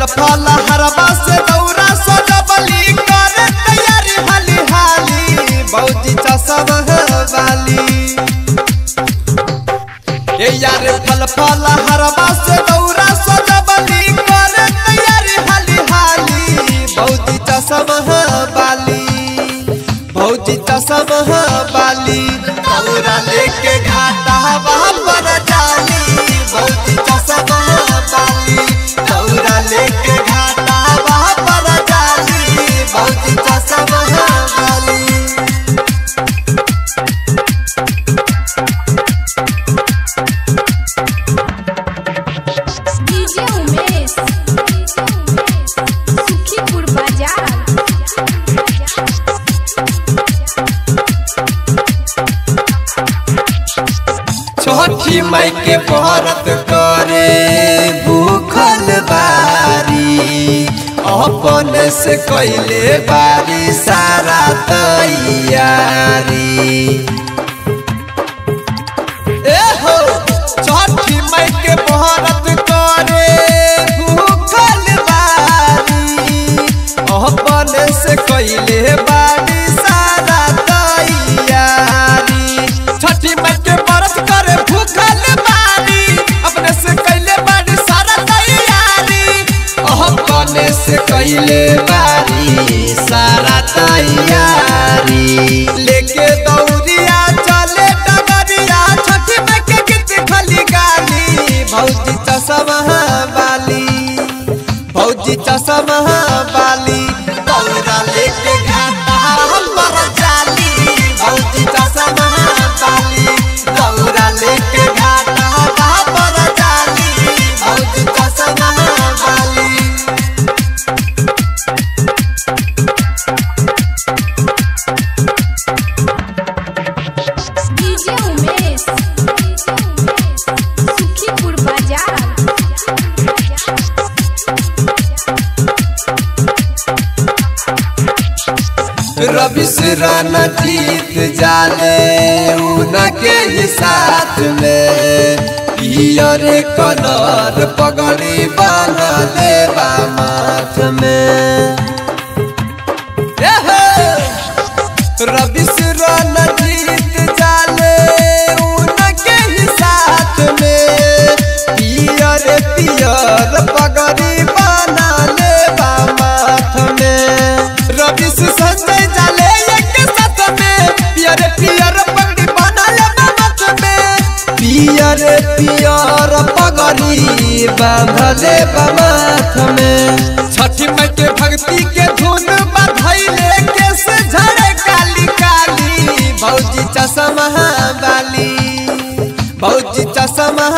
फल फल हरबा से दौरा सजबली करे तैयारी हाली हाली भौजी चसब वाली ए यार फल फल हरबा से दौरा सजबली करे तैयारी हाली हाली भौजी चसब वाली भौजी चसब वाली दौरा लेके घाटा वहाँ पर जाली भौजी चसब वाली दौरा लेके घाटा वहाँ पर जाली भौजी चसब वाली डीजे उमेश सुखीपुर बाजार छठी माई के व्रत करे भूखल बारी अपन से कैले बारी सारा तैयारी ए हो छठी माई के व्रत करे भूखल बारी अपन से कैले बारी सारा तैयारी छठी माई के व्रत करे भूखल बारी अपने से कैले बारी सारा तैयारी अपने से कैले बारी सारा तैयारी लेके दौड़िया चले डगरिया छठी माई के गीत खली गाली भौजी चसमा वाली भौजी चसमा वाली दौड़ा लेके घाटा पर चाली भौजी चसमा वाली दौड़ा लेके घाटा पर चाली भौजी चसमा वाली डीजे उमेश सुखीपुर बाजार रवि से राना जीत जाले उनके ही साथ में पियर कलर पगड़ी बांधा देवा माथ में रवि से राना जीत जाले उनके ही साथ में पियर पियर पगड़ी बना लेवा माथ में रवि से संजय जाले एक साथ में पियर पियर पगड़ी बना लेवा माथ में पियर पियर पगड़ी बांधा लेवा माथ में छठी माई के भक्ति के धुन बधाइले केस झड़े काली काली भौजी चश्मा वाली भौजी चश्मा